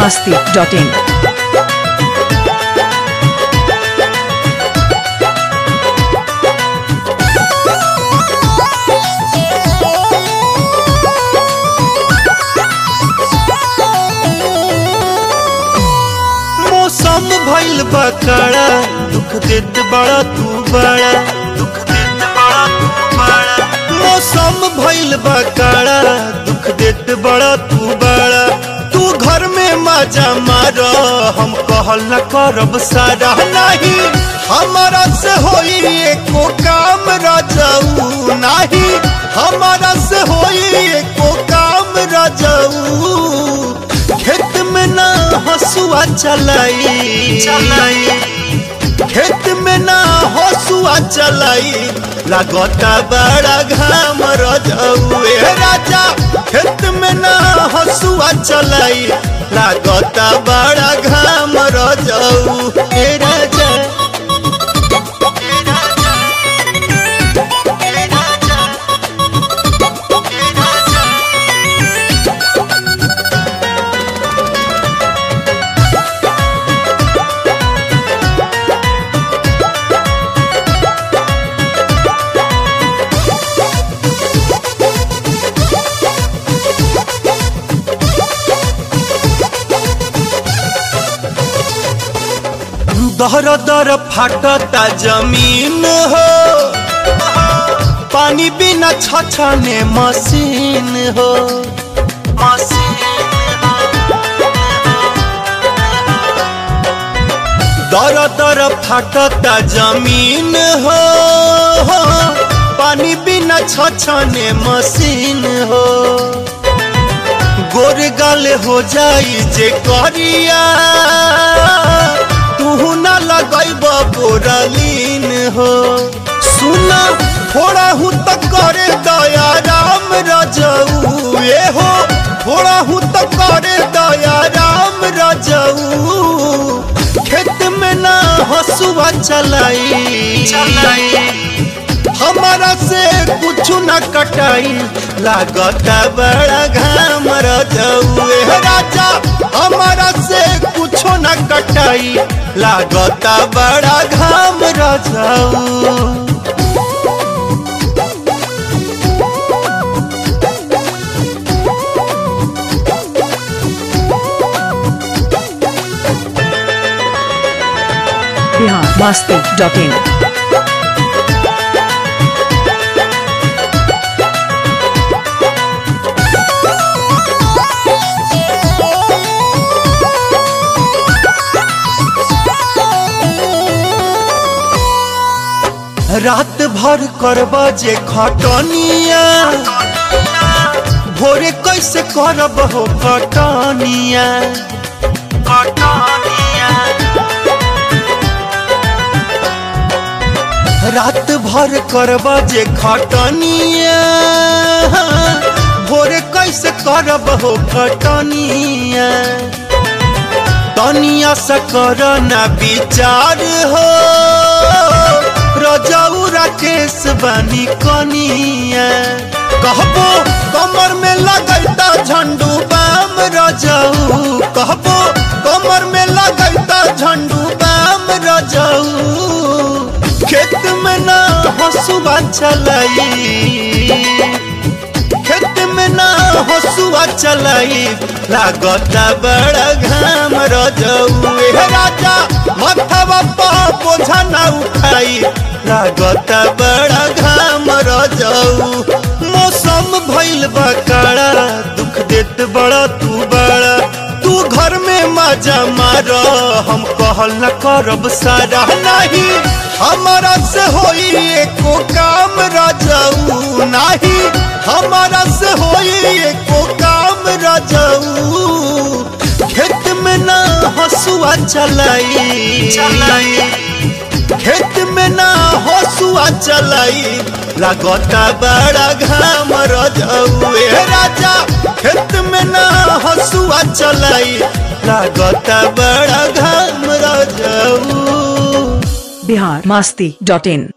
masti.in. मौसम भइल बा कड़ा दुख देत बड़ा तू बड़ा दुख देत बड़ा तू बड़ा मौसम भइल बा कड़ा दुख देत बड़ा तू बड़ा तू घर में मजा मार हम कहल न करब सारा नहीं हमारा से होई एको काम रजाऊ नहीं हमारा से होई एको काम रजाऊ खेत में ना हसुआ चलाई चलाई खेत में ना हसुआ चलाई लागता बड़ा घाम रजौए राजा खेत में ना हसुआ चलाई लागता बड़ा घाम रजऊ ए राजा ए राजा ए राजा ए राजा दर दर फाटता जमीन हो पानी बिना छछने मशीन हो दर दर फाटता जमीन हो पानी बिना छछने मशीन हो गोर गाल हो जाई जे करिया तू ना लगैब बोरलीन हो सुना थोड़ा हूँ तो करे दया राम रजऊ ए हो थोड़ा हूँ तो करे दया राम रजऊ खेत में ना हसुआ चलाई चलाई हमारा से कुछ न कटाई लागता बड़ा घाम रजौए राजा हमारा से कुछ न कटाई लागता बड़ा घाम रजऊ Bihar masti.in. रात भर करब जे खटनिया भोरे कैसे करब हो कटनिया रात भर करब जे खटनिया भोरे कैसे करब हो खटनिया तनिया से कर ना विचार हो रजाऊ राकेश बानी कनिया कहबो कमर में लगैता झंडू बाम रजाऊ कहबो कमर में लगैता झंडू बाम रजाऊ खेत में ना हसुआ चलाई खेत में ना हसुआ चलाई लागता बड़ा घाम रजौए राजा मथवा पर बोझा ना उठाई लागता बड़ा घाम रजऊ मौसम भइल बा काड़ा दुख देत बड़ा तू बड़ा तू घर में मजा मार हम कहल न करब सारा नहीं हमारा से होई एको काम रजऊ नहीं हमारा से होई एको काम रजऊ खेत में ना हसुआ चलाई चलाई खेत में ना हसुआ चलाई लागता बड़ा घाम रजऊ राजा खेत में ना हसुआ चलाई लागता बड़ा घाम रजऊ Bihar masti.in.